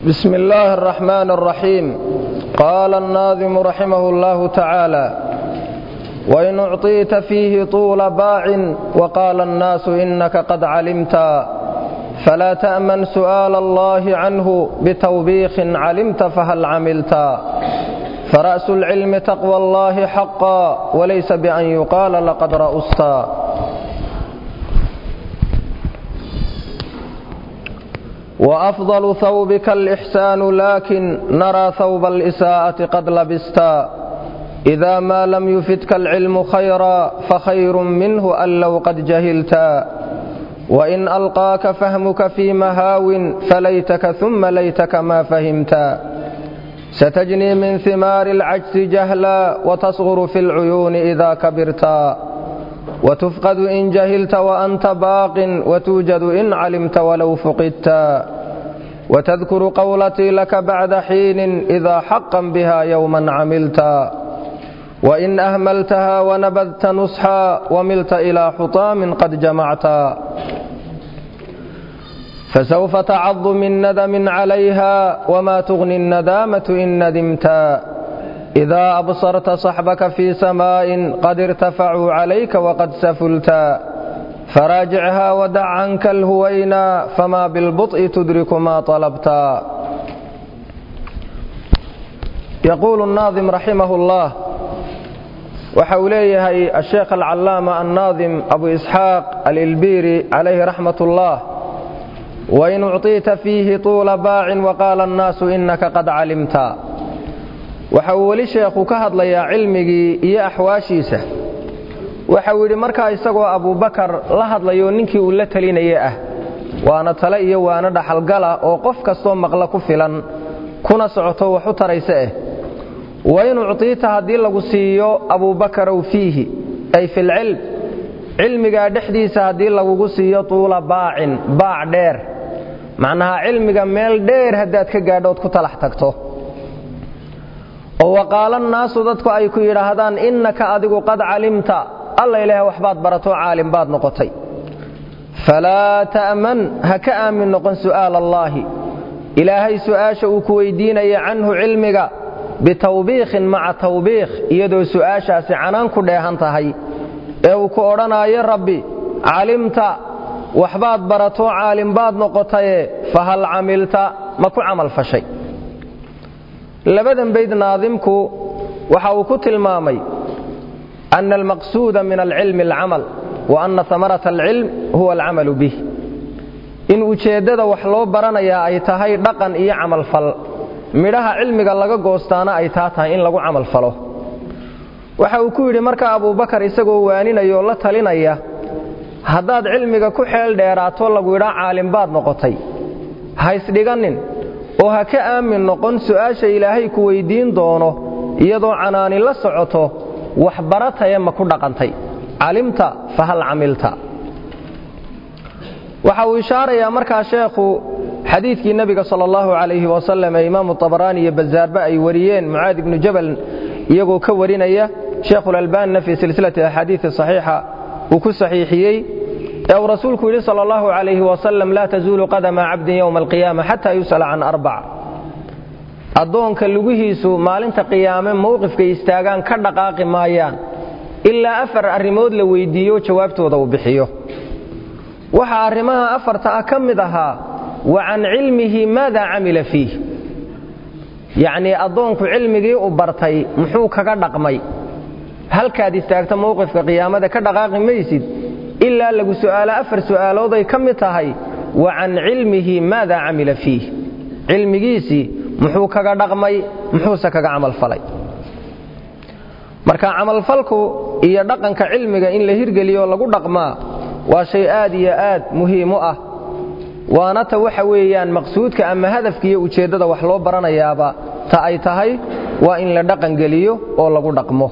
بسم الله الرحمن الرحيم قال الناظم رحمه الله تعالى وإن أعطيت فيه طول باع وقال الناس إنك قد علمت فلا تأمن سؤال الله عنه بتوبيخ علمت فهل عملت فرأس العلم تقوى الله حقا وليس بأن يقال لقد رأست وأفضل ثوبك الإحسان لكن نرى ثوب الإساءة قد لبستا إذا ما لم يفتك العلم خيرا فخير منه أن لو قد جهلتا وإن ألقاك فهمك في مهاو فليتك ثم ليتك ما فهمتا ستجني من ثمار العجز جهلا وتصغر في العيون إذا كبرتا وتفقد إن جهلت وأنت باق وتوجد إن علمت ولو فقدتا وتذكر قولتي لك بعد حين إذا حقا بها يوما عملتا وإن أهملتها ونبذت نصحا وملت إلى حطام قد جمعتا فسوف تعض من ندم عليها وما تغني الندامة إن ندمتا إذا أبصرت صحبك في سماء قد ارتفعوا عليك وقد سفلتا فراجعها ودع عنك الهوينا فما بالبطء تدرك ما طلبتا يقول الناظم رحمه الله waxau leeyahay الشheekh الcalaama الناظم أbu إسحاaq alilbiri عalayhi raxmaة الlah وin ucطiita fiihi طuula baacin وaqaala الnaasu inaka qad calimta waxa uu weli sheekhu ka hadlayaa cilmigii iyo axwaashiisa waxau yidhi markaa isagoo abubakar la hadlayo ninkii uu la telinaya ah waana tale iyo waana dhaxalgala oo qof kastoo maqla ku filan kuna socoto wax u taraysa eh wain ucطiita haddii lagu siiyo abubakarow fiihi ay fi lcilm cilmigaa dhexdiisa haddii lagugu siiyo tuula baacin baac dheer macnaha cilmiga meel dheer haddaad ka gaadhood ku talax tagto oo waqaala nnaasu dadku ay ku yidhaahdaan innaka adigu qad calimta alla ilaah waxbaad baratoo caalim baad noqotay falaa ta'man ha ka aamin noqon su'aal allaahi ilaahay su'aasha uu ku weydiinaya canhu cilmiga bitawbiikhin maca tawbiikh iyadoo su'aashaasi canaan ku dheehan tahay ee uu ku odhanaayo rabbi calimta waxbaad baratoo caalim baad noqotaye fahal camilta ma ku camal fashay labadan bayd naadimku waxa uu ku tilmaamay ana almaqsuuda min alcilmi alcamal wa ana amarata alcilm huwa alcamalu bih in ujeeddada wax loo baranayaa ay tahay dhaqan iyo camalfal midhaha cilmiga laga goostaana ay taa tahay in lagu camal falo waxa uu ku yidhi markaa abubakar isagoo waaninaya oo la talinaya haddaad cilmiga ku xeel dheeraato lagu yidhaa caalim baad noqotay ha isdhiganin oo ha ka aamin noqon su'aasha ilaahay ku weyddiin doono iyadoo canaani la socoto wax barataye ma ku dhaqantay calimta fa hal camilta waxa uu ishaarayaa markaa sheekhu xadiidkii nebiga sal allahu calayhi wasalam ee imaamu abaraani iyo bazaarba ay wariyeen mucaad ibnu jabal iyagoo ka warinaya sheekhulalbaanina fii silsilati axaadiii saxiixa uu ku saxiixiyey ee uu rasuulku yidhi sal allahu calayhi wasalam laa tazuulu qadama cabdin yowma alqiyaama xataa yus'ala can arbac addoonka lugihiisu maalinta qiyaame mowqifkay istaagaan ka dhaqaaqi maayaan ilaa afar arrimood la weyddiiyo jawaabtooda uu bixiyo waxaa arrimaha afarta ah ka mid ahaa wa can cilmihi maada camila fiih yacnii addoonku cilmigii u bartay muxuu kaga dhaqmay halkaad istaagta mowqifka qiyaamada ka dhaqaaqi maysid ilaa lagu su'aalo afar su'aalooday ka mid tahay wa can cilmihi maada camila fiih cilmigiisii muxuu kaga dhaqmay muxuuse kaga camalfalay marka camalfalku iyo dhaqanka cilmiga in la hirgeliyo lagu dhaqmaa waa shay aad iyo aad muhiim u ah waana ta waxa weeyaan maqsuudka ama hadafka iyo ujeeddada wax loo baranayaaba ta ay tahay waa in la dhaqangeliyo oo lagu dhaqmo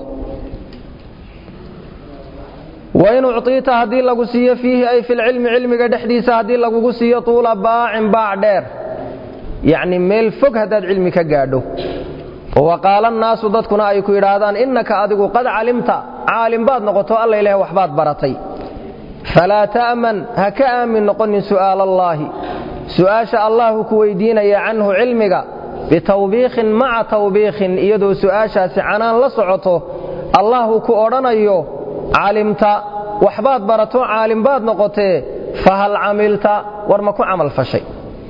wain ucطiita haddii lagu siiyo fiihi ay filcilmi cilmiga dhexdiisa haddii lagugu siiyo tuula baacin baac dheer yacni meel fog haddaad cilmi ka gaadho waqaala nnaasu dadkuna ay ku yidhaahdaan innaka adigu qad calimta caalim baad noqoto alla ilaah waxbaad baratay falaa ta'man ha ka aamin noqonin su'aal allaahi su'aasha allahu ku weydiinaya canhu cilmiga bitawbiikhin maca tawbiikhin iyadoo su'aashaasi canaan la socoto allahu ku odhanayo calimta waxbaad barato caalim baad noqotee fahal camilta war ma ku camal fashay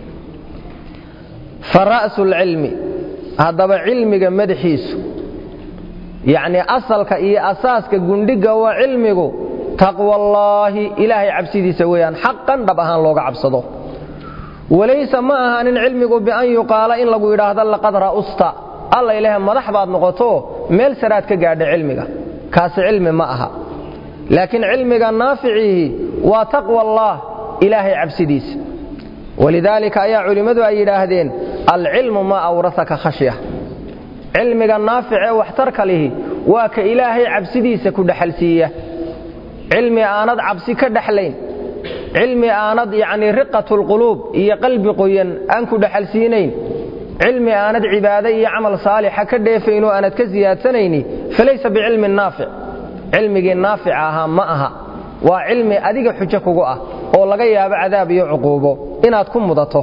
fa ra'su lcilmi haddaba cilmiga madaxiisu yacnii asalka iyo asaaska gundhigga waa cilmigu taqwallaahi ilaahay cabsidiisa weeyaan xaqan dhab ahaan looga cabsado walaysa ma ahaanin cilmigu bian yuqaala in lagu yidhaahdo laqad ra'usta alla ilaahay madax baad noqoto meel saraad ka gaadha cilmiga kaasi cilmi ma aha laakiin cilmiga naaficiihi waa taqwa allaah ilaahay cabsidiisa walidaalika ayaa culimmadu ay yidhaahdeen alcilmu maa awrasaka khashya cilmiga naafic ee waxtarka lihi waa ka ilaahay cabsidiisa ku dhexalsiiya cilmi aanad cabsi ka dhexlayn cilmi aanad yacnii riqatulquluub iyo qalbi qoyan aan ku dhexalsiinayn cilmi aanad cibaade iyo camal saalixa ka dheefayn oo aanad ka siyaadsanayni falaysa bicilmin naafic cilmigii naafica ahaa ma aha waa cilmi adiga xujo kugu ah oo laga yaabo cadaab iyo cuquubo inaad ku mudato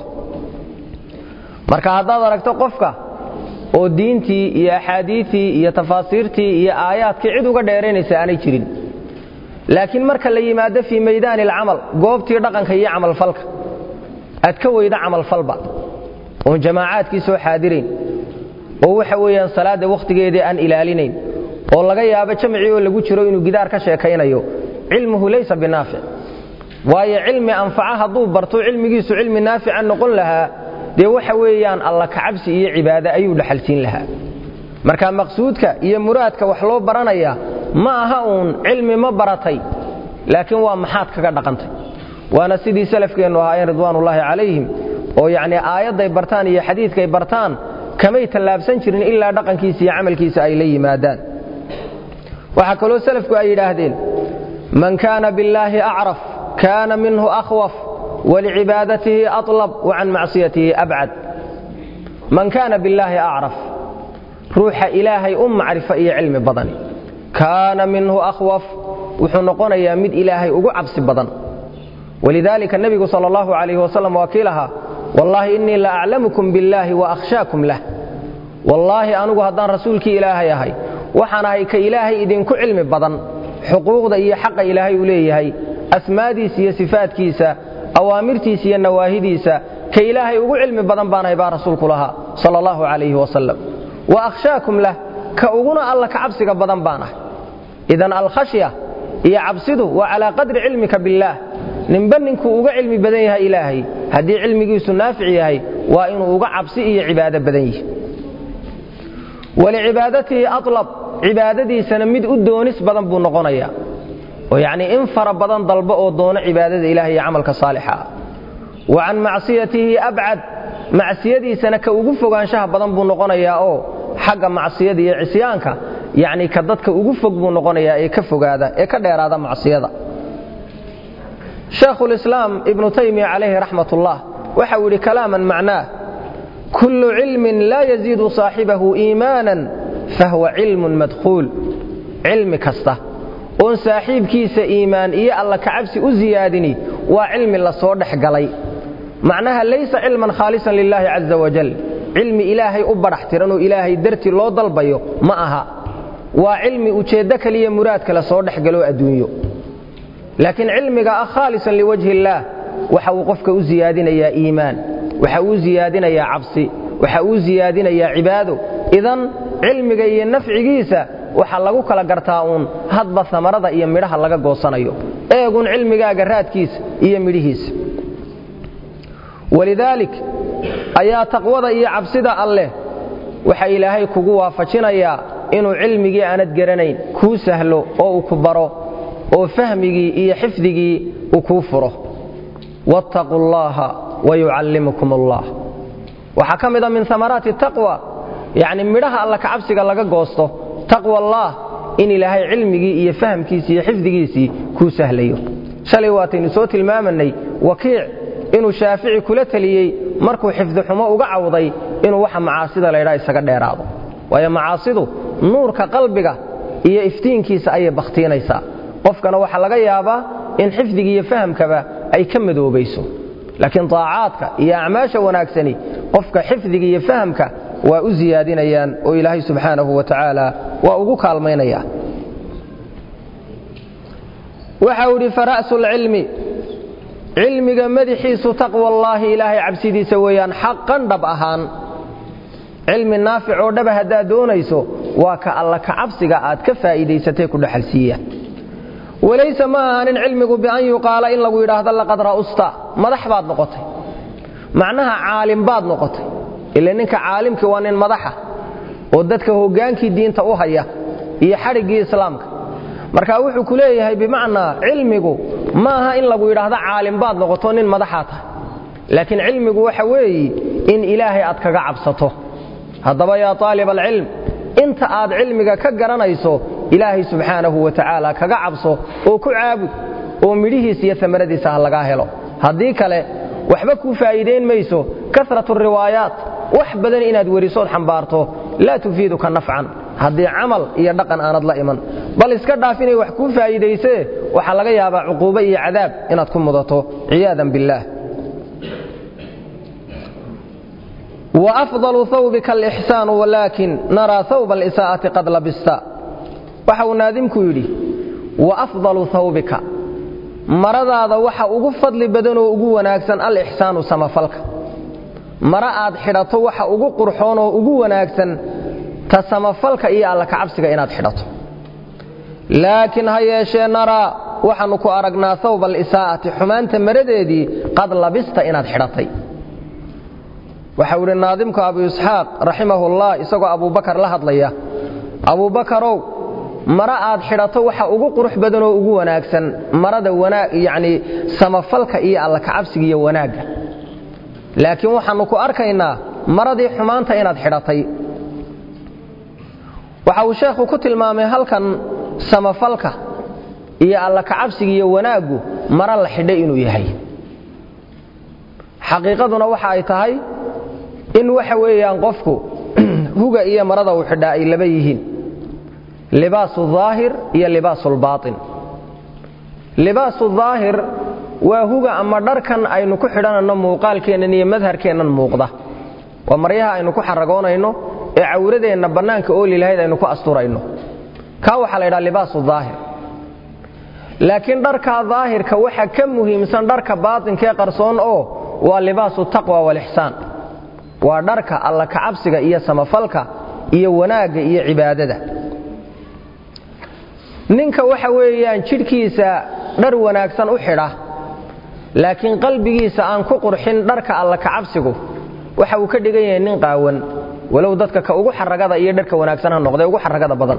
marka haddaad aragto qofka oo diintii iyo axaadiitii iyo tafaasiirtii iyo aayaadkii cid uga dheeraynaysa aanay jirin laakiin marka la yimaado fii maydaani alcamal goobtii dhaqanka iyo camalfalka aad ka weyda camalfalba oon jamaacaadkii soo xaadirayn oo waxa weeyaan salaadda wakhtigeedii aan ilaalinayn oo laga yaabo jamcii oo lagu jiro inuu gidaar ka sheekaynayo cilmuhu laysa binaafic waayo cilmi anfaca hadduu barto cilmigiisu cilmi naafica noqon lahaa dee waxa weeyaan alla kacabsi iyo cibaade ayuu dhexalsiin lahaa marka maqsuudka iyo muraadka wax loo baranaya ma aha uun cilmi ma baratay laakiin waa maxaad kaga dhaqantay waana sidii salafkeennu ahaayeen ridwaanullaahi calayhim oo yacnii aayadday bartaan iyo xadiidkay bartaan kamay tallaabsan jirin ilaa dhaqankiisa iyo camalkiisa ay la yimaadaan waxaa kaloo salafku ay yidhaahdeen man kaana billaahi acraf kaana minhu akhwaf walicibaadatihi aطlab wa can macsiyatihi abcad man kaana billaahi acraf ruuxa ilaahay u macrifo iyo cilmi badan kaana minhu akhwaf wuxuu noqonayaa mid ilaahay ugu cabsi badan walidaalika nebigu sal allahu calayh wasalam waa kii lahaa wallaahi innii la aclamukum billaahi wa akhshaakum lah wallaahi anugu haddaan rasuulkii ilaahay ahay waxaan ahay ka ilaahay idinku cilmi badan xuquuqda iyo xaqa ilaahay uu leeyahay asmaadiisa iyo sifaadkiisa awaamirtiisa iyo nawaahidiisa ka ilaahay ugu cilmi badan baanahay baa rasuulku lahaa sal allahu calayhi wasalam wa akhshaakum lah ka uguna alla ka cabsiga badan baan ahay idan alkhashya iyo cabsidu waa calaa qadri cilmika billaah ninba ninkuu uga cilmi badan yahay ilaahay haddii cilmigiisu naafic yahay waa inuu uga cabsi iyo cibaado badan yihi walicibaadatihi alab cibaadadiisana mid u doonis badan buu noqonayaa oo yacnii in fara badan dalbo oo doono cibaadada ilahay iyo camalka saalixa ah wa can macsiyatihi abcad macsiyadiisana ka ugu fogaanshaha badan buu noqonayaa oo xagga macsiyada iyo cisyaanka yacnii ka dadka ugu fog buu noqonayaa ee ka fogaada ee ka dheeraada macsiyada shaekhulislaam ibnu taymiya calayhi raxmat ullah waxau yidhi kalaaman macnaah kullu cilmin laa yaziidu saaxibahu iimaanan fahuwa cilmun madkhuul cilmi kasta oon saaxiibkiisa iimaan iyo alla kacabsi u siyaadini waa cilmi la soo dhex galay macnaha laysa cilman khaalisan lilaahi caza wajal cilmi ilaahay u badhax tiranoo ilaahay darti loo dalbayo ma aha waa cilmi ujeeddo kaliya muraad kale soo dhex galoo adduunyo laakiin cilmiga ah khaalisan liwajhi illaah waxa uu qofka u siyaadinayaa iimaan waxa uu siyaadinayaa cabsi waxa uu siyaadinayaa cibaado idan cilmiga iyo nafcigiisa waxa lagu kala gartaa uun hadba amarada iyo midhaha laga goosanayo eegun cilmigaaga raadkiisa iyo midhihiisa walidaalik ayaa taqwada iyo cabsida alleh waxa ilaahay kugu waafajinayaa inuu cilmigii aanad garanayn kuu sahlo oo uu ku baro oo fahmigii iyo xifdigii uu kuu furo wattaquu allaha wayucallimukum allah waxaa ka mida min amaraati taqwa yacni midhaha alla kacabsiga laga goosto taqwa allaah in ilaahay cilmigii iyo fahamkiisii iyo xifdigiisii kuu sahlayo shalay waataynu soo tilmaamanay wakiic inuu shaafici kula teliyey markuu xifdi xumo uga cawday inuu waxa macaasida laydhaa isaga dheeraado waayo macaasidu nuurka qalbiga iyo iftiinkiisa ayay bakhtiinaysaa qofkana waxaa laga yaabaa in xifdiga iyo fahamkaba ay ka madoobayso laakiin daacaadka iyo acmaasha wanaagsani qofka xifdiga iyo fahamka waa u siyaadinayaan oo ilaahay subxaanahu wa tacaala waa ugu kaalmaynaya waxa uu idhi fara'su lcilmi cilmiga madaxiisu taqwa allaahi ilaahay cabsidiisa weeyaan xaqan dhab ahaan cilmi naafic oo dhaba haddaad doonayso waa ka alla ka cabsiga aad ka faa'iidaysatay ku dhexalsiiya walayse ma ahanin cilmigu bian yuqaala in lagu yidhaahdo laqad ra'usta madax baad noqotay macnaha caalim baad noqotay ila ninka caalimkii waa nin madaxa oo dadka hoggaankii diinta u haya iyo xadhiggii islaamka marka wuxuu ku leeyahay bimacnaa cilmigu ma aha in lagu yidhaahdo caalim baad noqoto nin madaxaa tahay laakiin cilmigu waxa weeyi in ilaahay aad kaga cabsato haddaba yaa aalib alcilm inta aad cilmiga ka garanayso ilaahay subxaanahu wa tacaala kaga cabso oo ku caabud oo midhihiis iyo amaradiisa ha lagaa helo haddii kale waxba kuu faa'iidayn mayso karatu riwaayaat wax badan inaad werisood xambaarto laa tufiiduka nafcan haddii camal iyo dhaqan aanad la iman bal iska dhaaf inay wax kuu faa'iidaysee waxaa laga yaabaa cuquubo iyo cadaab inaad ku mudato ciyaadan billaah وأفضل ثوبك الإحسان ولكن نرى ثوب الإساءة قد لبست waxa uu naadimku yidhi وأفضل ثوبka maradaada waxa ugu fadli badan oo ugu wanaagsan alإxsaanu samafalka mara aad xidhato waxa ugu qurxoon oo ugu wanaagsan ta samafalka iyo alla kacabsiga inaad xidhato laakiin ha yeeshee naraa waxaannu ku aragnaa hawba alisaa'ati xumaanta maradeedii qad labista inaad xidhatay waxau idhi naadimku abu isxaaq raximahullah isagoo abubakar la hadlaya abubakarow mara aad xidhato waxa ugu qurux badan oo ugu wanaagsan marada yacni samafalka iyo alla kacabsiga iyo wanaagga laakiin waxaannu ku arkaynaa maradii xumaanta inaad xidhatay waxa uu sheekhu ku tilmaamay halkan samafalka iyo alla kacabsiga iyo wanaaggu mara la xidhay inuu yahay xaqiiqaduna waxa ay tahay in waxa weeyaan qofku huga iyo marada uu xidhaa ay laba yihiin libaasu daahir iyo libaasu lbaain libaasu daahir waa huga ama dharkan aynu ku xidhanayno muuqaalkeennan iyo madharkeennan muuqda waa maryaha aynu ku xaragoonayno ee cawradeenna bannaanka ooli lahayd aynu ku asturayno kaa waxaa la ydhaha libaasu daahir laakiin dharkaa daahirka waxa ka muhiimsan dharka baatinkaee qarsoon oo waa libaasu taqwa walixsaan waa dharka alla kacabsiga iyo samafalka iyo wanaagga iyo cibaadada ninka waxa weeyaan jidhkiisa dhar wanaagsan u xidha laakiin qalbigiisa aan ku qurxin dharka alla kacabsigu waxa uu ka dhigan yahay nin qaawan walow dadka ka ugu xaragada iyo dharka wanaagsan ha noqdee ugu xaragada badan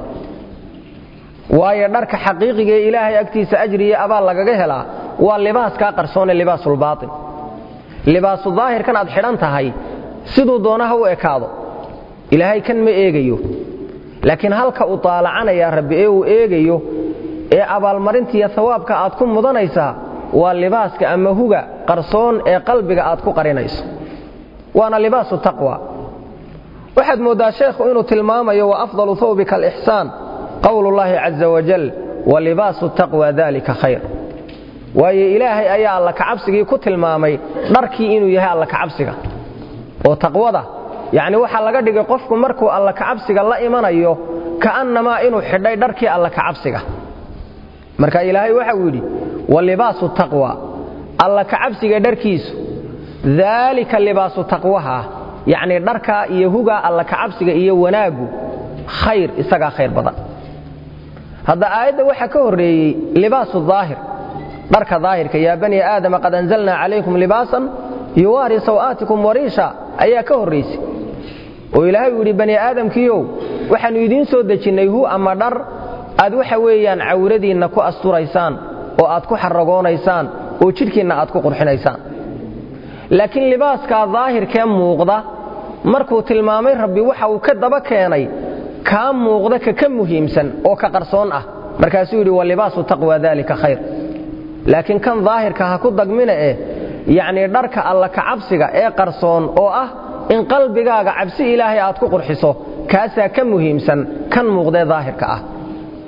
waayo dharka xaqiiqiga ee ilaahay agtiisa ajri iyo abaal lagaga helaa waa libaaskaa qarsoone libaasulbaain libaasu daahirkan aad xidhan tahay siduu doona ha u ekaado ilaahay kan ma eegayo laakiin halka uu taalacanaya rabbi ee uu eegayo ee abaalmarintiiyo hawaabka aad ku mudanaysaa waa libaaska ama huga qarsoon ee qalbiga aad ku qarinayso waana libaasu taqwa waxaad mooddaa sheekhu inuu tilmaamayo wa afdalu hawbika alixsaan qowlullaahi caza wajal wa libaasu taqwa dalika khayr waayo ilaahay ayaa alla kacabsigii ku tilmaamay dharkii inuu yahay alla kacabsiga oo taqwada yacni waxaa laga dhigay qofku markuu alla kacabsiga la imanayo ka'annamaa inuu xidhay dharkii alla kacabsiga marka ilaahay waxa uu yidhi wa libaasu taqwa alla kacabsiga dharkiisu daalika libaasu taqwaha yacnii dharkaa iyo hugaa alla kacabsiga iyo wanaaggu khayr isagaa khayr badan hadda aayadda waxaa ka horreeyey libaasu daahir dharka daahirka yaa bani aadama qad anzalnaa calaykum libaasan yuwaari saw'aatikum wariisha ayaa ka horraysay oo ilaahay uu yidhi bani aadamkiiow waxaannu idiin soo dejinnay hu ama dhar aad waxa weeyaan cawradiinna ku asturaysaan oo aad ku xaragoonaysaan oo jidhkiinna aad ku qurxinaysaan laakiin libaaskaa daahirkee muuqda markuu tilmaamay rabbi waxa uu ka daba keenay kaa muuqda ka ka muhiimsan oo ka qarsoon ah markaasuu yidhi wa libaasu taqwa dalika khayr laakiin kan daahirka ha ku dagmina eh yacnii dharka alla kacabsiga ee qarsoon oo ah in qalbigaaga cabsi ilaahay aad ku qurxiso kaasaa ka muhiimsan kan muuqdee daahirka ah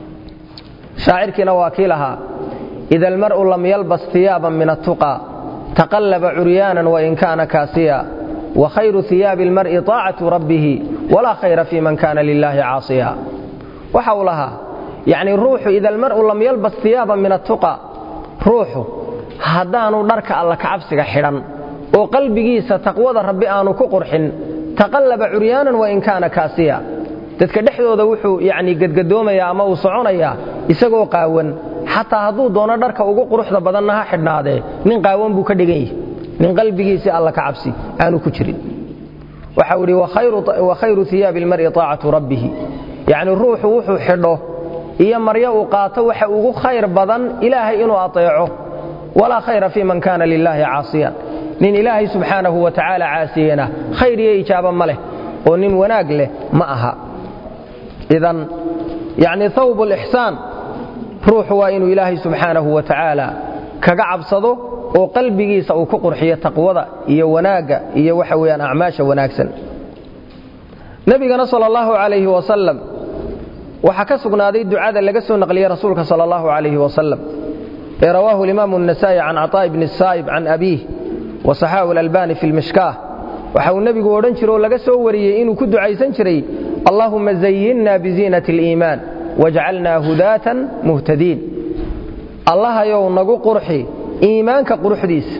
shaacirkiina waa kii lahaa ida almar'u lam yalbas iyaaban min attuqaa taqallaba curyaanan wain kaana kaasiya wa khayru hiyaabi almar'i taacatu rabbihi walaa khayra fii man kaana lilaahi caasiya waxa uu lahaa yacnii ruuxu ida almar'u lam yalbas hiyaaban min attuqa ruuxu haddaanu dharka alla kacabsiga xidhan oo qalbigiisa taqwada rabbi aanu ku qurxin taqallaba curyaanan wain kaana kaasiya dadka dhexdooda wuxuu yacnii gadgadoomaya ama uu soconayaa isagoo qaawan xataa hadduu doono dharka ugu quruxda badanna ha xidhnaadee nin qaawan buu ka dhigan yahi nin qalbigiisii alla ka cabsi aanu ku jirin waxa uu idhi wa khayru hiyaabi almar'i taacatu rabbihi yacni ruuxu wuxuu xidho iyo maryo uu qaato waxa ugu khayr badan ilaahay inuu ateeco walaa khayra fii man kaana lilaahi caasiyan nin ilaahay subxaanahu wa tacaala caasiyena khayr iyo ijaaba ma leh oo nin wanaag leh ma aha idan yacni hawb lixsaan ruuxu waa inuu ilaahay subxaanahu wa tacaala kaga cabsado oo qalbigiisa uu ku qurxiyo taqwada iyo wanaagga iyo waxa weeyaan acmaasha wanaagsan nebigana sal allahu calayhi wasalam waxaa ka sugnaaday ducada laga soo naqliyey rasuulka sal allahu calayhi wasalam ee rawaahu alimaamu النasaa'i can caطaaء bni saa'ib can abiih wasaxaahu اlalbani fi lmishkaah waxa uu nebigu odhan jiro oo laga soo wariyey inuu ku ducaysan jiray allahuma zayinna biziinati اliimaan wajcalnaa hudaatan muhtadiin allahayow nagu qurxi iimaanka quruxdiisa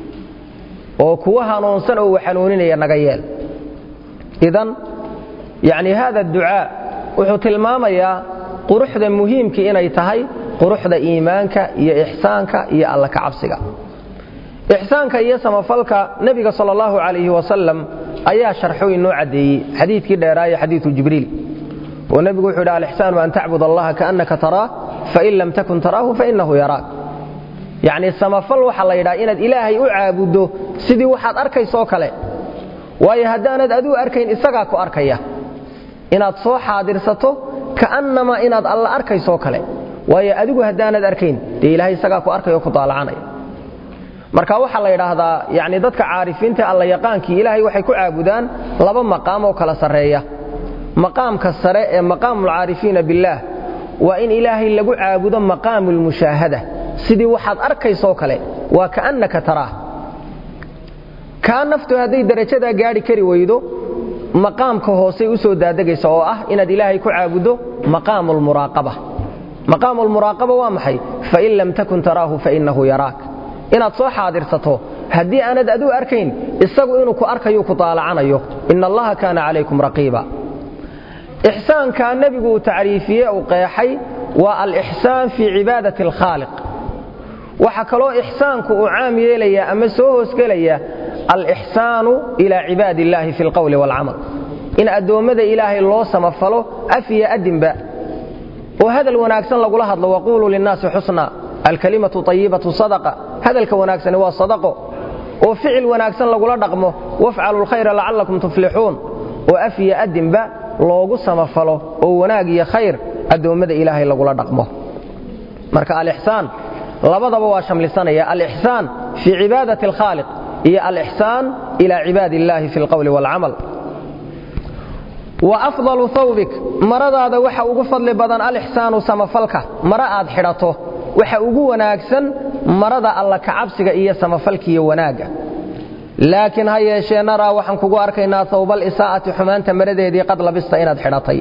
oo kuwa hanuunsan oo uu xanuuninaya naga yeel idan yacni hada ducaa wuxuu tilmaamayaa quruxda muhiimkii inay tahay quruxda iimaanka iyo ixsaanka iyo alla ka cabsiga ixsaanka iyo samafalka nebiga sal allahu calayhi wasalam ayaa sharxo inoo caddeeyey xadiidkii dheeraaye xadiidu jibriil oo nebigu wuxuu yidhi alixsaanu an tacbud allaha kaannaka taraah fain lam takun taraahu fainahu yaraak yacnii samafal waxaa la yidhaha inaad ilaahay u caabuddo sidii waxaad arkaysoo kale waayo haddaanad aduu arkayn isagaa ku arkaya inaad soo xaadirsato ka'annamaa inaad alla arkaysoo kale waayo adigu haddaanad arkayn dee ilaahay isagaa ku arkayoo ku daalacanaya marka waxaa la yidhaahdaa yacni dadka caarifiinta alla yaqaankii ilaahay waxay ku caabudaan laba maqaam oo kala sarreeya maqaamka sare ee maqaamulcaarifiina billaah waa in ilaahay lagu caabudo maqaamu lmushaahada sidii waxaad arkaysoo kale waa ka'annaka taraah kaa naftu hadday darajadaa gaadhi kari weydo maqaamka hoosey u soo daadegaysa oo ah inaad ilaahay ku caabuddo maqaamu lmuraaqaba maqaamu lmuraaqaba waa maxay fain lam takun taraahu fainahu yaraak inaad soo xaadirsato haddii aanad aduu arkayn isagu inuu ku arkayu ku daalacanayo ina allaha kaana calaykum raqiiba ixsaankaa nebigu uu tacriifiye uu qeexay waa alixsaan fii cibaadati alkhaaliq waxaa kaloo ixsaanku uu caam yeelayaa ama soo hoosgelaya alixsaanu ilaa cibaadi illaahi fi alqowli waalcamal in addoommada ilaahay loo samafalo af iyo adinba oo hadal wanaagsan lagula hadlo waquuluu linnaasi xusna alkalimatu ayibatu sadaqa hadalka wanaagsani waa sadaqo oo ficil wanaagsan lagula dhaqmo wafcalu lkhayra lacallakum tuflixuun oo af iyo adinba loogu samafalo oo wanaag iyo khayr addoommada ilaahay lagula dhaqmo marka alixsaan labadaba waa shamlisanaya alixsaan fii cibaadati alkhaaliq iyo alixsaan ila cibaadi illaahi fi alqowli waalcamal wa afdalu hawbik maradaada waxa ugu fadli badan alixsaanu samafalka mara aad xidhato waxa ugu wanaagsan marada alla kacabsiga iyo samafalkiiyo wanaagga laakiin ha yeeshee naraa waxaan kugu arkaynaa hawbal isaa'ati xumaanta maradeedii qad labista inaad xidhatay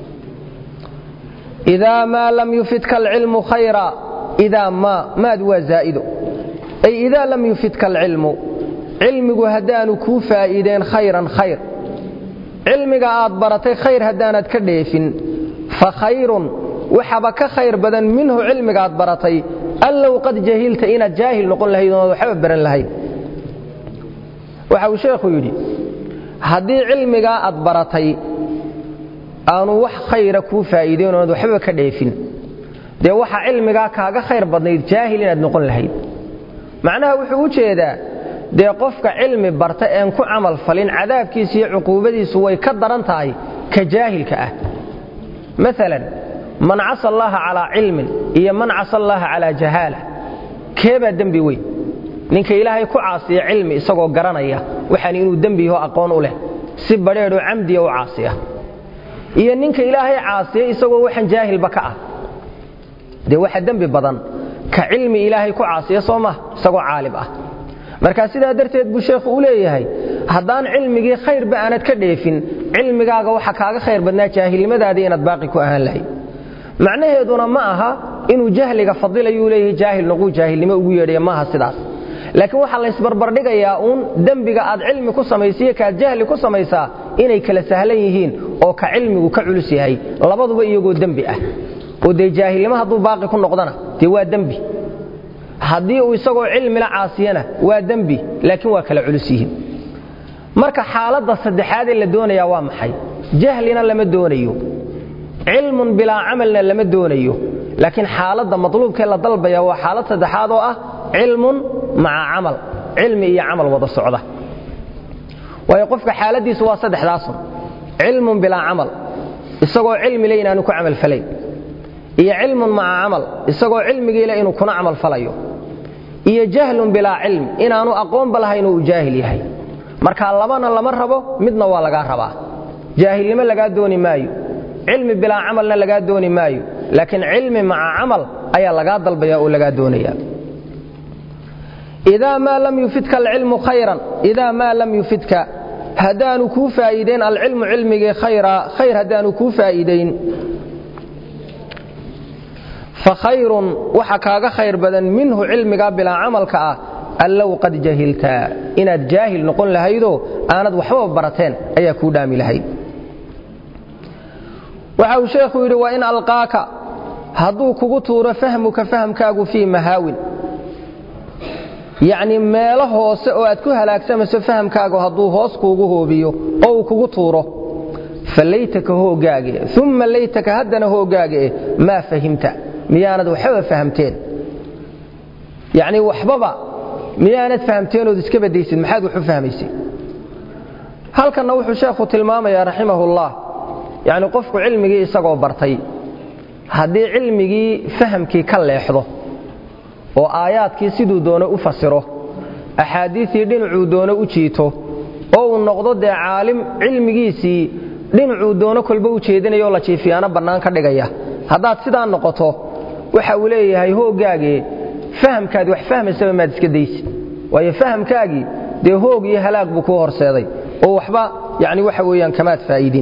idaa maa lam yufidka alcilmu khayra idaa maa maad waa zaa'ido ay idaa lam yufidka alcilmu cilmigu haddaanu kuu faa'iideen khayran khayr cilmiga aad baratay khayr haddaanad ka dheefin fa khayrun waxaba ka khayr badan minhu cilmigaad baratay allow qad jahilta inaad jaahil noqon lahayd oonad waxba baran lahayd waxa uu sheekhu yidhi haddii cilmigaa aad baratay aanu wax khayra kuu faa'iideen oonad waxbaba ka dheefin dee waxa cilmigaa kaaga khayr badnayd jaahil inaad noqon lahayd macnaha wuxuu u jeedaa dee qofka cilmi barta een ku camal falin cadaabkiisa iyo cuquubadiisu way ka daran tahay ka jaahilka ah maalan man casa allaha calaa cilmin iyo man casa allaha calaa jahaala keebaa dembi weyn ninka ilaahay ku caasiya cilmi isagoo garanaya waxaan inuu dembi yaho aqoon u leh si badheedhoo camdiya u caasiya iyo ninka ilaahay caasiya isagoo waxaan jaahilba ka ah dee waxa dembi badan ka cilmi ilaahay ku caasiya soo mah isagoo caalim ah marka sidaa darteed buu sheekhu u leeyahay haddaan cilmigii khayrba aanad ka dheefin cilmigaaga waxa kaaga khayr badnaa jaahilnimadaadii inaad baaqi ku ahaan lahayd macnaheeduna ma aha inuu jahliga fadilayuu leeyahay jaahil noquu jaahilnimo ugu yeedhaya maaha sidaas laakiin waxaa laysbarbardhigayaa uun dembiga aad cilmi ku samaysiiyo kaad jahli ku samaysaa inay kala sahlan yihiin oo ka cilmigu ka culus yahay labaduba iyagoo dembi ah oo dee jaahilnimo hadduu baaqi ku noqdana dee waa dembi haddii uu isagoo cilmila caasiyana waa dembi laakiin waa kala culus yihiin marka xaaladda saddexaadee la doonayaa waa maxay jahlina lama doonayo cilmun bilaa camalna lama doonayo laakiin xaaladda matluubkee la dalbaya waa xaalad saddexaad oo ah cilmun maca camal cilmi iyo camal wada socda waayo qofka xaaladiisu waa saddexdaasun cilmun bilaa camal isagoo cilmile inaanu ku camalfalayn iyo cilmun maca camal isagoo cilmigiile inuu kuna camal falayo iyo jahlun bilaa cilm inaanu aqoonba lahayn uu jaahil yahay marka labana lama rabo midna waa lagaa rabaa jaahilnimo lagaa dooni maayo cilmi bilaa camalna lagaa dooni maayo laakiin cilmi maca camal ayaa lagaa dalbaya oo lagaa doonaya idaa maa lam yufidka alcilmu khayran idaa maa lam yufidka haddaanu kuu faa'iidayn alcilmu cilmigii khayra khayr haddaanu kuu faa'iidayn fa khayrun waxa kaaga khayr badan minhu cilmigaa bilaa camalka ah allow qad jahilta inaad jaahil noqon lahaydoo aanad waxbaba barateen ayaa kuu dhaami lahayd waxa uu sheekhu yidhi wa in alqaaka hadduu kugu tuuro fahmuka fahamkaagu fii mahaawin yacnii meelo hoose oo aad ku halaagsamayso fahamkaagu hadduu hoos kuugu hoobiyo oo uu kugu tuuro fa laytaka hoogaage uma laytaka haddana hoogaage maa fahimta miyaanad waxbaba fahamteen yacnii waxbaba miyaanad fahamteenood iska badaysid maxaad wax u fahmaysay halkanna wuxuu sheekhu tilmaamayaa raximahullah yacni qofku cilmigii isagoo bartay haddii cilmigii fahamkii ka leexdo oo aayaadkii siduu doono u fasiro axaadiistii dhinacuu doono u jiito oo uu noqdo dee caalim cilmigiisii dhinacuu doono kolba u jeedinayoo la jiifiyaano bannaan ka dhigaya haddaad sidaa noqoto waxa uu leeyahay hooggaagee fahamkaad wax fahmaysaba maad iska daysi waayo fahamkaagii dee hoog iyo halaag buu kuu horseeday oo waxba yani waxa weeyaan kamaad faa'iidin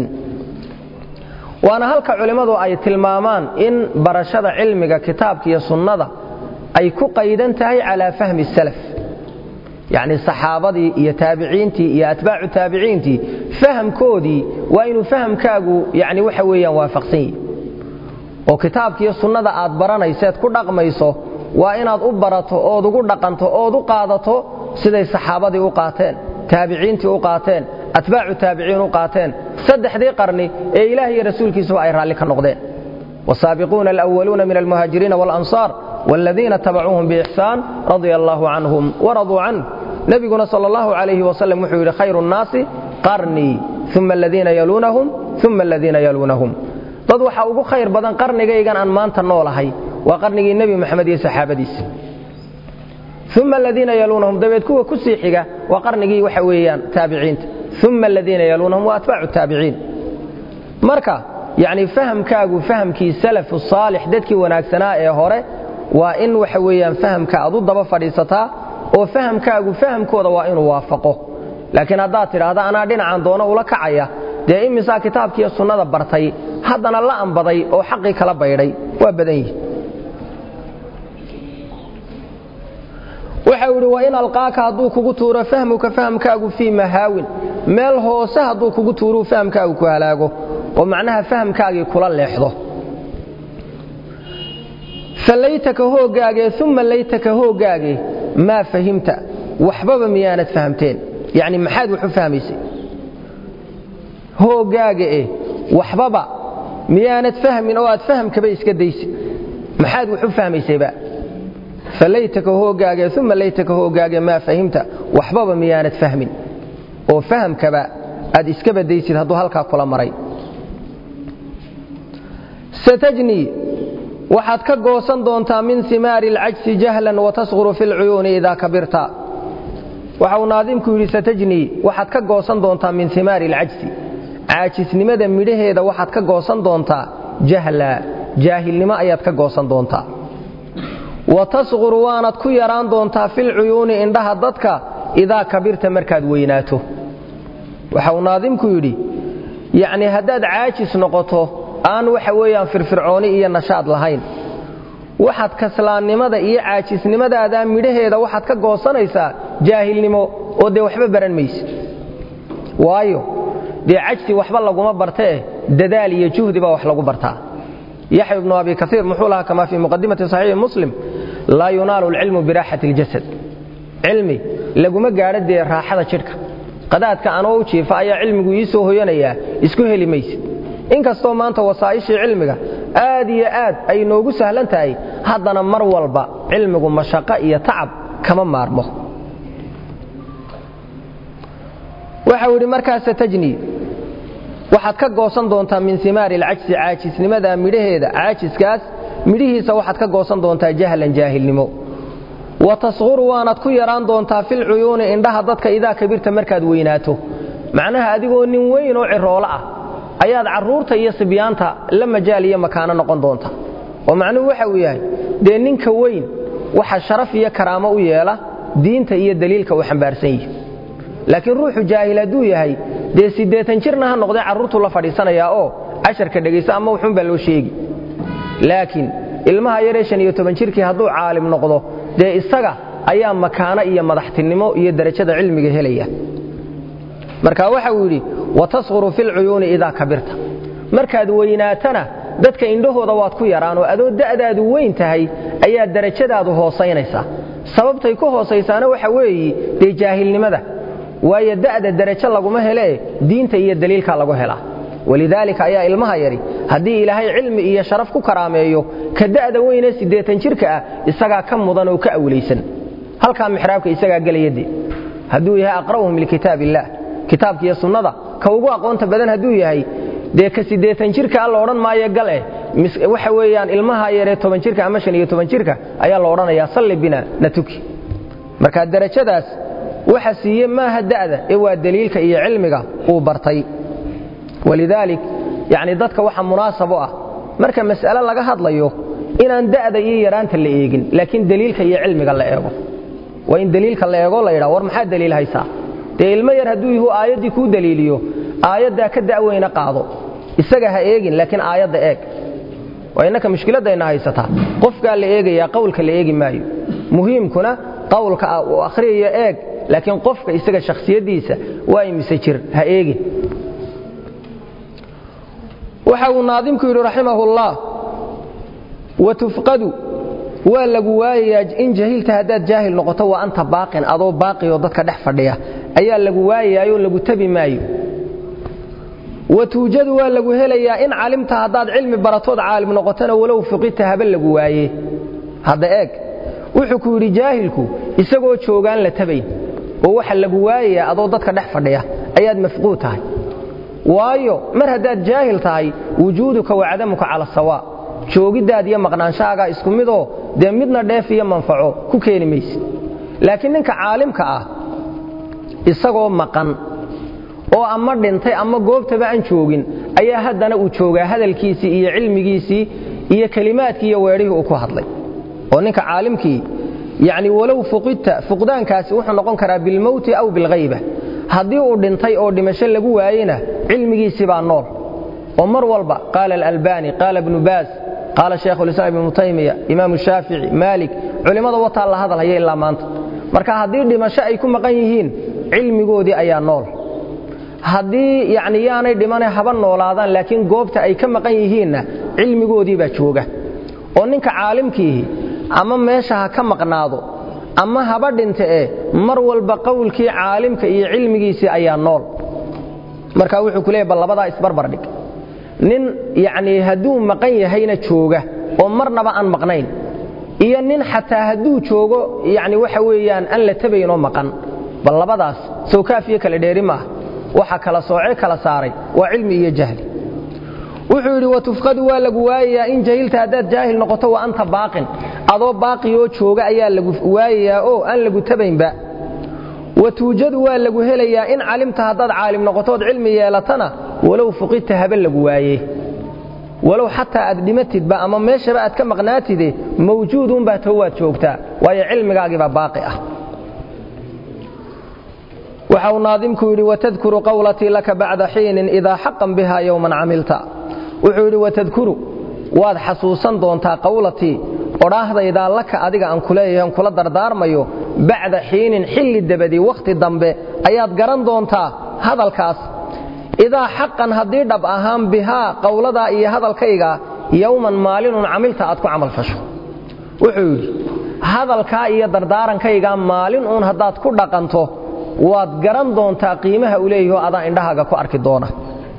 waana halka culimmadu ay tilmaamaan in barashada cilmiga kitaabka iyo sunnada ay ku qaydan tahay calaa fahmi salaf yacni saxaabadii iyo taabiciintii iyo atbaacu taabiciintii fahamkoodii waa inuu fahamkaagu yani waxa weeyaan waafaqsan yihi oo kitaabkiiyo sunnada aad baranayseed ku dhaqmayso waa inaad u barato ood ugu dhaqanto ood u qaadato siday saxaabadii u qaateen taabiciintii u qaateen atbaacu taabiciin u qaateen saddexdii qarni ee ilaah iyo rasuulkiisuba ay raalli ka noqdeen wasaabiquuna alwaluuna min almuhaajiriina walansaar wاladiina tabacuuhum biixsaan radia allaahu canhum waraduu canh nebiguna sal allahu calayhi wasalam wuxuu yidhi khayru nnaasi qarnii uma aladiina yaluunahum uma aladiina yaluunahum dad waxaa ugu khayr badan qarnigaygan aan maanta noolahay waa qarnigii nebi moxamed iyo saxaabadiisa uma aladiina yaluunahum dabeed kuwa ku sii xiga waa qarnigii waxa weeyaan taabiciinta uma aladiina yaluunahum waa atbaacu taabiciin marka yacni fahamkaagu fahamkii salafu saalix dadkii wanaagsanaa ee hore waa in waxa weeyaan fahamka aad u daba fadhiisataa oo fahamkaagu fahamkooda waa inuu waafaqo laakiin haddaad tidhaahda anaa dhinacan doono ula kacaya dee imisaa kitaabkiiyo sunnada bartay haddana la ambaday oo xaqii kala baydhay waa badan yihi waxa uu idhi wa in alqaaka hadduu kugu tuuro fahmuka fahamkaagu fii mahaawin meel hoose hadduu kugu tuuruu fahamkaagu ku halaago oo macnaha fahamkaagii kula leexdo fa laytaka hooggaagee uma laytaka hooggaagee maa fahimta waxbaba miyaanad fahamteen yacni maxaad wax u fahmaysay hooggaaga eh waxbaba miyaanad fahmin oo aad fahamkaba iska daysid maxaad wax u fahmaysayba falaytaka hooggaagee uma laytaka hooggaagee maa fahimta waxbaba miyaanad fahmin oo fahamkaba aad iska badaysid hadduu halkaa kula maray satajnii waxaad ka goosan doontaa min imaari اlcajsi jahlan watasquru fi اlcuyuuni idaa kabirta waxa uu naadimku yidhi satajnii waxaad ka goosan doontaa min imaari اlcajsi caajisnimada midhaheeda waxaad ka goosan doontaa jahla jaahilnimo ayaad ka goosan doontaa wa tasquru waanad ku yaraan doontaa filcuyuuni indhaha dadka idaa kabirta markaad weynaato waxa uu naadimku yidhi yacnii haddaad caajis noqoto aan waxa weeyaan firfircooni iyo nashaad lahayn waxaad kaslaannimada iyo caajisnimadaada midhaheeda waxaad ka goosanaysaa jaahilnimo oo dee waxba baran mayse waayo dee cajsi waxba laguma bartee dadaal iyo juhdi baa wax lagu bartaa yaxya ibnu abi kaiir muxuu lahaa kamaa fii muqadimati saxiixi muslim laa yunaalu alcilmu biraaxati اljasad cilmi laguma gaadho dee raaxada jidhka qadaadka anoo u jiifa ayaa cilmigu ii soo hoyanayaa isku heli maysid inkastoo maanta wasaa'ishii cilmiga aad iyo aad ay noogu sahlan tahay haddana mar walba cilmigu mashaqo iyo tacab kama maarmo waxau yidhi markaas satajni waxaad ka goosan doontaa min simaari alcajsi caajisnimada midhaheeda caajiskaas midhihiisa waxaad ka goosan doontaa jahlan jaahilnimo wa tasquru waanaad ku yaraan doontaa filcuyuuni indhaha dadka idaa kabirta markaad weynaato macnaha adigoo nin weyn oo ciroolo ah ayaad carruurta iyo sibyaanta la majaal iyo makaano noqon doonta oo macnuhu waxa uu yahay dee ninka weyn waxa sharaf iyo karaamo u yeela diinta iyo daliilka uu xambaarsan yihi laakiin ruuxu jaahil hadduu yahay dee siddeetan jirna ha noqdee carruurtuu la fadhiisanayaa oo casharka dhegaysa ama wuxuun baa loo sheegi laakiin ilmaha yaree shan iyo toban jirkii hadduu caalim noqdo dee isaga ayaa makaano iyo madaxtinimo iyo derajada cilmiga helaya marka waxa uu yidhi wa tasquru filcuyuuni idaa kabirta markaad weynaatana dadka indhahooda waad ku yaraan oo adoo da'daadu weyn tahay ayaa derajadaadu hoosaynaysaa sababtay ku hoosaysaana waxa weeyi dee jaahilnimada waayo da'da derajo laguma helee diinta iyo daliilka lagu helaa walidaalika ayaa ilmaha yari haddii ilaahay cilmi iyo sharaf ku karaameeyo ka da'da weynee siddeetan jirka ah isagaa ka mudan oo ka awlaysan halkaa mixraabka isagaa gelayade hadduu yahay aqra'uhum likitaab illaah kitaabka iyo sunnada ka ugu aqoonta badan hadduu yahay dee ka siddeetan jirka a la odhan maayo gal eh waxa weeyaan ilmaha yaree toban jirka ama shan iyo toban jirka ayaa la odhanayaa salli bina na tuki marka derajadaas waxa siiye maaha da'da ee waa daliilka iyo cilmiga uu bartay walidaalik yacni dadka waxa munaasab u ah marka mas'ale laga hadlayo inaan da'da iyo yaraanta la eegin laakiin daliilka iyo cilmiga la eego waa in daliilka la eego la yidhaha war maxaa daliil haysaa dee ilmo yar hadduu yahu aayaddii kuu daliiliyo aayaddaa ka da'weyna qaado isaga ha eegin laakiin aayadda eeg waa innaka mushkiladdayna haysataa qofkaa la eegayaa qowlka la eegi maayo muhiimkuna qowlka uu akhriyayo eeg laakiin qofka isaga shakhsiyaddiisa waa imise jir ha eegin waxa uu naadimku yidhi raximahullah wa tufqadu waa lagu waayayaa in jahilta haddaad jaahil noqoto wa anta baaqin adoo baaqiyoo dadka dhex fadhiya ayaa lagu waayayaayoo lagu tabi maayo wa tuujadu waa lagu helayaa in calimta haddaad cilmi baratood caalim noqotona walow fuqita haba lagu waaye hadda eeg wuxuu ku yidhi jaahilku isagoo joogaan la tabayn oo waxa lagu waayayaa adoo dadka dhex fadhiya ayaad mafquud tahay waayo mar haddaad jaahil tahay wujuuduka wa cadamuka cala sawaa joogiddaad iyo maqnaanshahaagaa isku midoo dee midna dheef iyo manfaco ku keeni maysid laakiin ninka caalimka ah isagoo maqan oo ama dhintay ama goobtaba aan joogin ayaa haddana uu joogaa hadalkiisii iyo cilmigiisii iyo kelimaadkii iyo weedhihii uu ku hadlay oo ninka caalimkii yacni walow fuqidta fuqdaankaasi wuxuu noqon karaa bilmowti aw bilghayba haddii uu dhintay oo dhimasho lagu waayena cilmigiisii baa nool oo mar walba qaala alalbani qaala ibnu baas qaala shaykhulislaam ibnu taymiya imaamu shaafici maalik culimmada wataa la hadalhaya ilaa maanta marka haddii dhimasho ay ku maqan yihiin cilmigoodii ayaa nool haddii yacni yaanay dhimane haba noolaadaan laakiin goobta ay ka maqan yihiinna cilmigoodii baa jooga oo ninka caalimkiihi ama meesha ha ka maqnaado ama haba dhinta ee mar walba qowlkii caalimka iyo cilmigiisii ayaa nool marka wuxuu ku leeyay bal labadaa isbarbardhig nin yacnii hadduu maqan yahayna jooga oo marnaba aan maqnayn iyo nin xataa hadduu joogo yacni waxa weeyaan aan la tabaynoo maqan bal labadaas sawkaafiyo kale dheeri maaha waxa kala soocee kala saaray waa cilmi iyo jahli wuxuu yidhi watufqadu waa lagu waayayaa in jahilta haddaad jaahil noqoto wa anta baaqin adoo baaqiyoo jooga ayaa lagu waayayaa oo aan lagu tabaynba wa tuujadu waa lagu helayaa in calimta haddaad caalim noqotood cilmi yeelatana walow fuqidta haba lagu waaye walow xataa aad dhimatidba ama meeshaba aad ka maqnaatide mawjuudunbaa to waad joogtaa waayo cilmigaagiibaa baaqi ah waxa uu naadimku yidhi watadkuru qawlatii laka bacda xiinin idaa xaqan biha yowman camilta wuxuu yidhi watadkuru waad xasuusan doontaa qawlatii odhaahdaydaa laka adiga aan kuleeyahay aan kula dardaarmayo bacda xiinin xilli dabadii wakhti dambe ayaad garan doontaa hadalkaas idaa xaqan haddii dhab ahaan bihaa qowladaa iyo hadalkayga yowman maalinun camilta aad ku camalfasho wuxuu yidhi hadalkaa iyo dardaarankaygaa maalin uun haddaad ku dhaqanto waad garan doontaa qiimaha u leeyaho adaa indhahaaga ku arki doona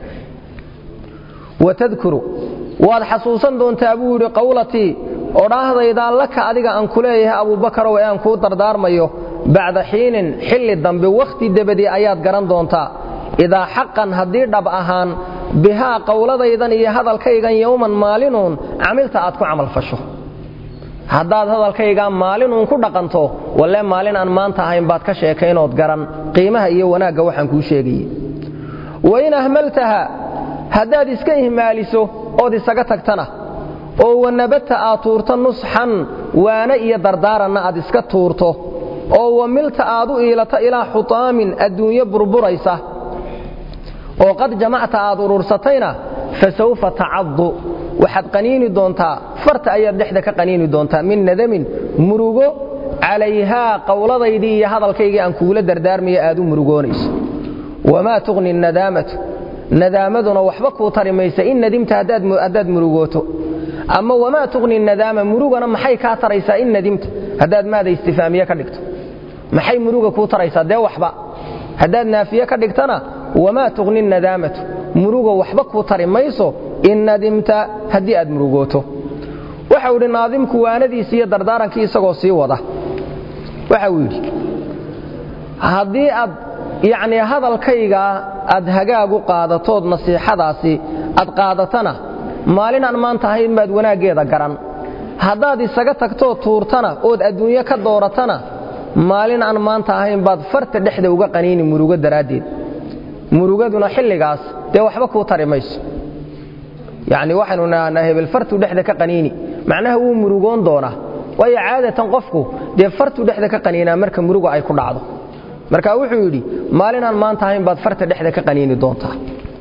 watadkuru waad xasuusan doontaa buu yidhi qawlatii odhaahdaydaa laka adiga aan ku leeyahay abuubakarow ee aan kuu dardaarmayo bacda xiinin xilli dambe wakhti dabadii ayaad garan doontaa idaa xaqan haddii dhab ahaan bihaa qowladaydan iyo hadalkaygan yowman maalinuun camilta aad ku camalfasho haddaad hadalkaygaa maalinuun ku dhaqanto walle maalin aan maanta ahayn baad ka sheekaynood garan qiimaha iyo wanaagga waxaan kuu sheegaye wain ahmaltaha haddaad iska ihmaaliso ood isaga tagtana oo wanabadta aad tuurto nusxan waana iyo dardaaranna aad iska tuurto oo wamilta aad u iilato ilaa xutaamin adduunyo burburaysa oo qad jamacta aad urursatayna fa sawfa tacaddu waxaad qaniini doontaa farta ayaad dhexda ka qaniini doontaa min nadamin murugo calayhaa qowladaydii iyo hadalkaygii aan kuula dardaarmaya aad u murugoonayso wamaa tuqni nadaamatu nadaamaduna waxba kuu tari maysa in nadimta haddaad murugooto ama wamaa tuqni nadaama murugana maxay kaa taraysaa in nadimta haddaad maada istifaamiye ka dhigto maxay muruga kuu taraysaa dee waxba haddaad naafiye ka dhigtana wamaa tuqni nadaamatu muruga waxba kuu tari mayso in nadimta haddii aad murugooto waxau idhi naadimku waanadiisi iyo dardaarankii isagoo sii wada waxa uu yidhi haddii aad yacnii hadalkaygaa aad hagaagu qaadatood nasiixadaasi aad qaadatana maalin aan maanta ahayn baad wanaaggeeda garan haddaad isaga tagtoo tuurtana ood adduunyo ka dooratana maalin aan maanta ahayn baad farta dhexda uga qaniini murugo daraaddeed murugaduna xilligaas dee waxba kuu tari mayso yacni waxaynu nahnaa hebel fartuu dhexda ka qaniini macnaha wuu murugoon doonaa waayo caadatan qofku dee fartuu dhexda ka qaniinaa marka muruga ay ku dhacdo marka wuxuu yidhi maalin aan maanta ahayn baad farta dhexda ka qaniini doontaa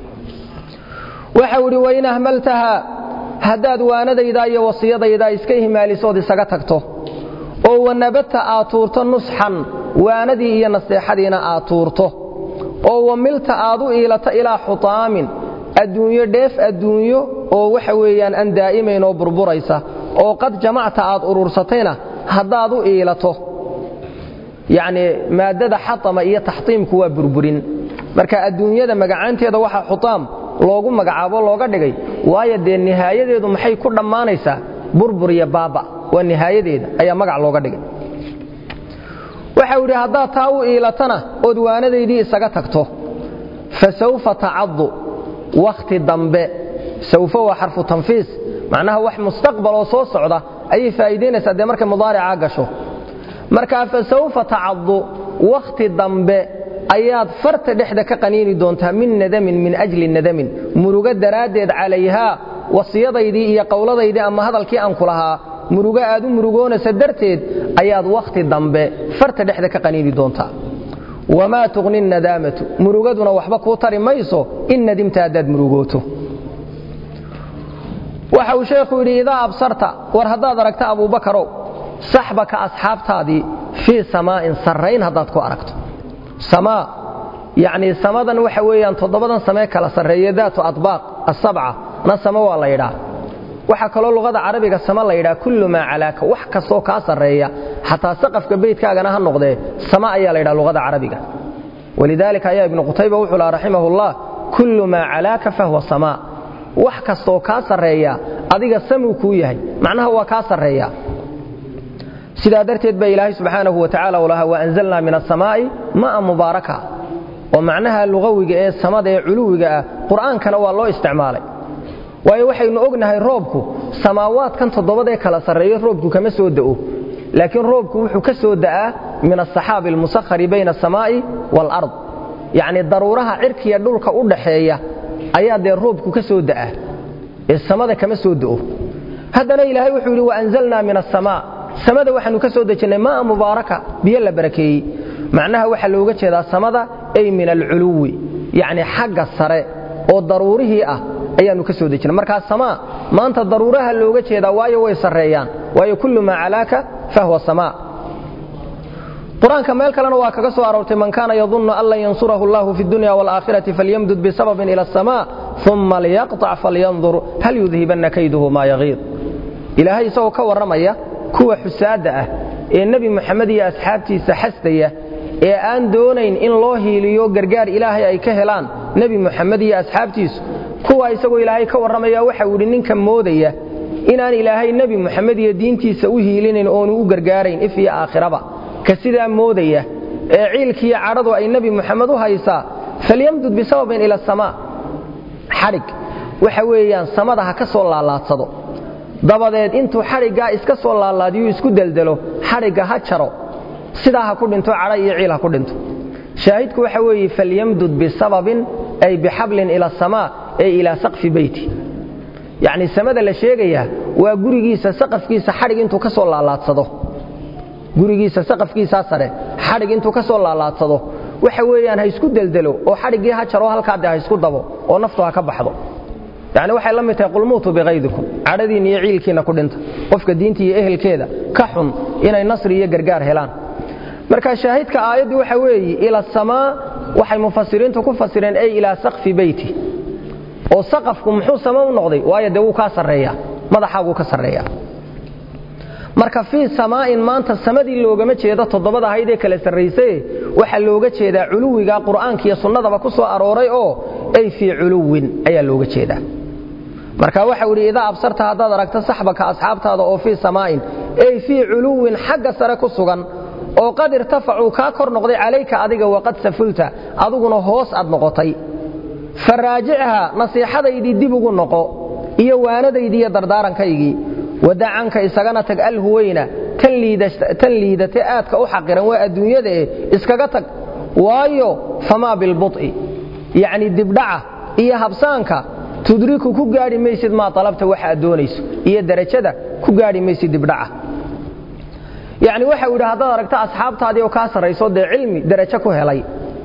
waxau idhi wain ahmaltaha haddaad waanadaydaa iyo wasiyadaydaa iska ihmaalisood isaga tagto oo wanabadta aad tuurto nusxan waanadii iyo naseexadiina aad tuurto oo wamilta aad u iilato ilaa xutaamin adduunyo dheef adduunyo oo waxa weeyaan aan daa'imayn oo burburaysa oo qad jamacta aad urursatayna haddaad u iilato yacnii maaddada xatama iyo taxtiimku waa burburin marka adduunyada magacaanteeda waxaa xutaam loogu magacaabo looga dhigay waayo dee nihaayadeedu maxay ku dhammaanaysaa burbur iyo baaba waa nihaayadeeda ayaa magac looga dhigay waxau idhi haddaad taa u iilatana ood waanadaydii isaga tagto fa sawfa tacaddu wakhti dambe sawfa waa xarfu tanfiis macnaha wax mustaqbal oo soo socda ayay faa'iidaynaysaa dee markay mudaaricaa gasho markaa fa sawfa tacaddu wakhti dambe ayaad farta dhexda ka qaniini doontaa min nadamin min ajli nadamin murugo daraaddeed calayhaa wasiyadaydii iyo qowladaydii ama hadalkii aan ku lahaa murugo aad u murugoonaysa darteed ayaad wakhti dambe farta dhexda ka qaniini doontaa wamaa tuqni nadaamatu murugaduna waxba kuu tari mayso in nadimta haddaad murugooto waxa uu sheekhu yidhi idaa absarta war haddaad aragta abuubakarow saxbaka asxaabtaadii fii samaa'in sarrayn haddaad ku aragto samaa yacnii samadan waxa weeyaan toddobadan samee kala sarreeye daatu adbaaq asabca na samo waa la yidhaa waxaa kaloo luqada carabiga sama la yidhaha kullu maa calaaka wax kastoo kaa sarreeya xataa saqafka beydkaagana ha noqdee sama ayaa la yidhaha luqada carabiga walidaalika ayaa ibnu qutayba wuxuu laha raximahullah kullu maa calaaka fahuwa samaa wax kastoo kaa sarreeya adiga samuu kuu yahay macnaha waa kaa sarreeya sidaa darteed baa ilaahay subxaanahu wa tacala u lahaa waanzalnaa min asamaa'i ma'a mubaaraka oo macnaha lugawiga ee samada ee culuwiga ah qur'aankana waa loo isticmaalay waayo waxaynu ognahay roobku samaawaadkan toddobadee kala sarreeyo roobku kama soo da'o laakiin roobku wuxuu ka soo da'aa min asaxaabi almusakhari bayna asamaa'i waalard yacnii daruuraha cirkiya dhulka u dhaxeeya ayaa dee roobku ka soo da'aa ee samada kama soo do'o haddana ilaahay wuxuu yidhi waanzalnaa min asamaa samada waxaanu ka soo dejinnay maa mubaaraka biyo la barakeeyey macnaha waxaa looga jeedaa samada ay min alculuwi yacni xagga sare oo daruurihii ah ayaannu ka soo dejinay markaa samaa maanta daruuraha looga jeedaa waayo way sarreeyaan waayo kullu maa calaaka fahwa samaa qur-aanka meel kalena waa kaga soo aroortay man kaana yadunnu an lan yansurahu allahu fi dunya waalaakhirati falyamdud bisababin ila asamaa uma liyaqطac falyandur hal yudhibanna kayduhu maa yagiid ilaahay isagoo ka warramaya kuwa xusaadda ah ee nebi moxamed iyo asxaabtiisa xasdaya ee aan doonayn in loo hiiliyo gargaar ilaahay ay ka helaan nebi moxamed iyo asxaabtiisu kuwa isagoo ilaahay ka warramaya waxau yidhi ninka moodaya inaan ilaahay nebi moxamed iyo diintiisa u hiilinayn oonu u gargaarayn if iyo aakhiraba ka sidaa moodaya ee ciilkiiyo cadhadu ay nebi moxamed u haysaa falyamdud bisababin ila asamaa xadhig waxa weeyaan samada ha ka soo laalaadsado dabadeed intuu xadhiggaa iska soo laalaadiyuu isku deldelo xadhigga ha jaro sidaa ha ku dhinto cadha iyo ciil ha ku dhinto shaahidku waxa weeye falyamdud bisababin ay bixablin ila asamaa ay ilaa saqfi beyti yacnii samada la sheegayaa waa gurigiisa saqafkiisa xadhig intuu ka soo laalaadsado gurigiisa saqafkiisaa sare xadhig intuu ka soo laalaadsado waxa weeyaan ha isku deldelo oo xadhiggii ha jaro halkaade ha isku dabo oo naftu ha ka baxdo yacni waxay la mid tahay qulmuutu bikaydikum cadhadiinna iyo ciilkiinna ku dhinta qofka diinta iyo ehelkeeda ka xun inay nasri iyo gargaar helaan marka shaahidka aayaddu waxa weeye ila asamaa waxay mufasiriintu ku fasireen ay ilaa saqfi beyti oo saqafku muxuu sama u noqday waayo dee wuu kaa sarreeyaa madaxaaguu ka sarreeyaa marka fii samaa'in maanta samadii loogama jeedo toddobada ahayd ee kala sarraysaye waxaa looga jeedaa culuwiga qur'aanka iyo sunnadaba ku soo arooray oo ay fii culuwin ayaa looga jeedaa marka waxau idhi idaa absarta haddaad aragto saxbaka asxaabtaada oo fii samaa'in ay fii culuwin xagga sare ku sugan oo qad irtafacuu kaa kor noqday calayka adiga waqad safulta adiguna hoos aad noqotay faraajichaa nasiixadaydii dib ugu noqo iyo waanadaydii iyo dardaarankaygii wadacanka isagana tag alhuweyna tan liidate aadka u xaqiran waa adduunyadae iskaga tag waayo famaa bilbu'i yacni dibdhaca iyo habsaanka tudriku ku gaadhi maysid maa alabta waxa aad doonayso iyo darajada ku gaadhi maysid dibdhaca yacni waxau yidhi haddaad aragto asxaabtaadii oo kaa sarrayso dee cilmi darajo ku helay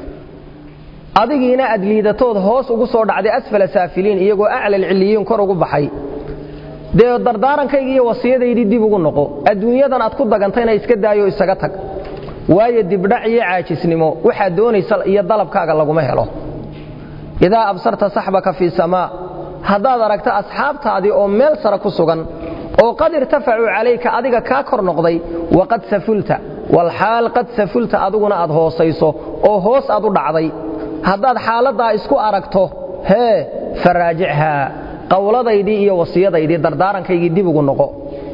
adigiina aad liidatood hoos ugu soo dhacday asfala saafiliin iyagoo aclal ciliyiin kor ugu baxay dee dardaarankayga iyo wasiyadaydii dib ugu noqo adduunyadan aad ku dagantayna iska daayo isaga tag waayo dibdhac iyo caajisnimo waxaad doonaysa iyo dalabkaaga laguma helo idaa absarta saxbaka fii samaa haddaad aragto asxaabtaadii oo meel sare ku sugan oo qad irtafacuu calayka adiga kaa kor noqday waqad safulta walxaal qad safulta adiguna aad hoosayso oo hoos aad u dhacday haddaad xaaladdaa isku aragto hee faraajichaa qawladaydii iyo wasiyadaydii dardaarankaygii dib ugu noqo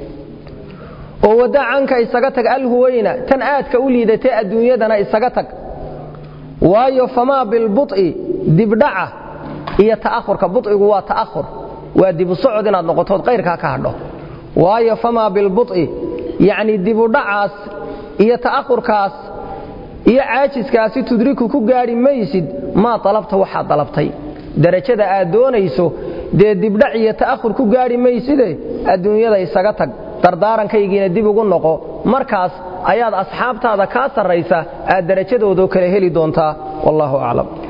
oo wadda canka isaga tag alhuweyna tan aadka u liidatay adduunyadana isaga tag waayo famaa bilbu'i dibdhaca iyo ta'ahurka bu'igu waa ta'ahur waa dibu socod inaad noqotood qayrkaa ka hadho waayo famaa bilbu'i yacnii dibudhacaas iyo ta'ahurkaas iyo caajiskaasi tudriku ku gaadhi maysid maa dalabta waxaad dalabtay darajada aad doonayso dee dibdhac iyo ta'ahur ku gaadhi mayside adduunyada isaga tag dardaarankaygina dib ugu noqo markaas ayaad asxaabtaada kaa sarraysa aad darajadoodoo kale heli doontaa wallaahu aclam